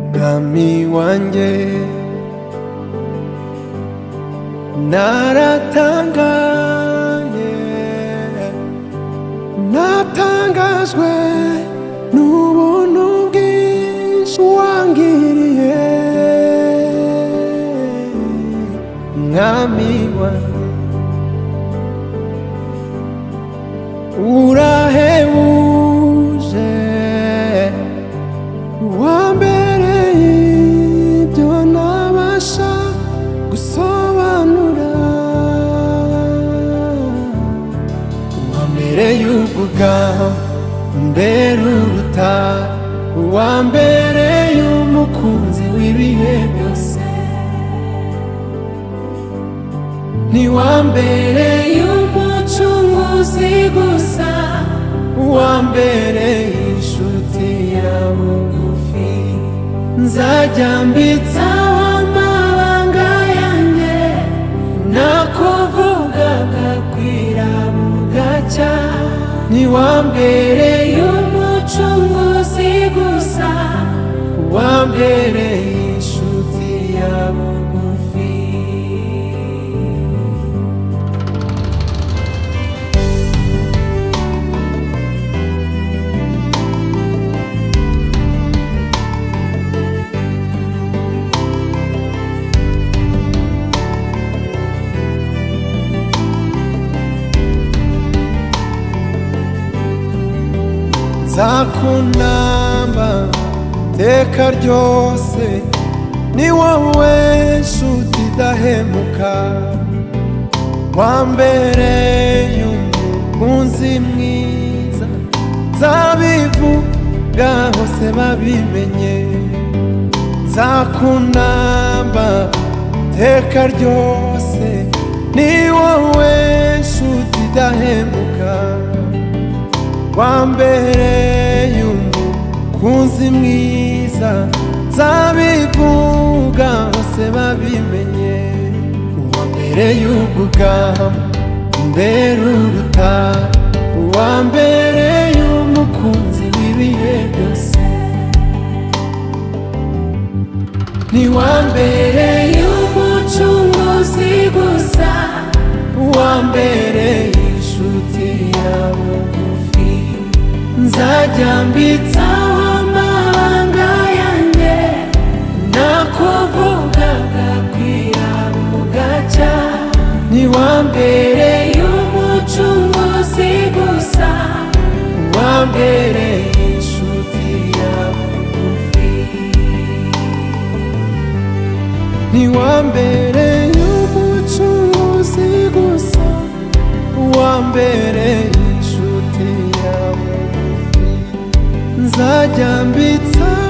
umwami wanjye naratangaye natangajwe n'ubuntu bwinshi wangiriye mwami wanjye urahebuje wambereye ibyo ntabasha gusobanura wambereye ubugabo mbere uruta wambereye umukunzi w'ibihe byose ntiwambereye umucunguzi gusa wambereye inshuti ya bugufi nzajya mbitsaho amabanga yanjye nakuvugaga kwira bugacya ntiwambereye umucunguzi gusa wambereye inshuti ya bugufi nzakunamba iteka ryose ni wowe nshuti idahemuka wambereye umukunzi mwiza nzabivuga hose babimenye nzakunamba iteka ryose ni wowe nshuti idahemuka wambereye umukunzi mwiza nzabivuga hose babimenye uwambereye ubugabo mbere uruta uwambereye umukunzi w'ibihe byose ntiwambereye umucunguzi gusa wambereye inshuti yawe bugufi nzajya mbitsaho amabanga yanjye nakuvugaga kwira bugacya ntiwambereye umucunguzi gusa wambereye inshuti yawe bugufi ntiwambereye umucunguzi gusa wambereye inshuti yawe nzajya mbitsa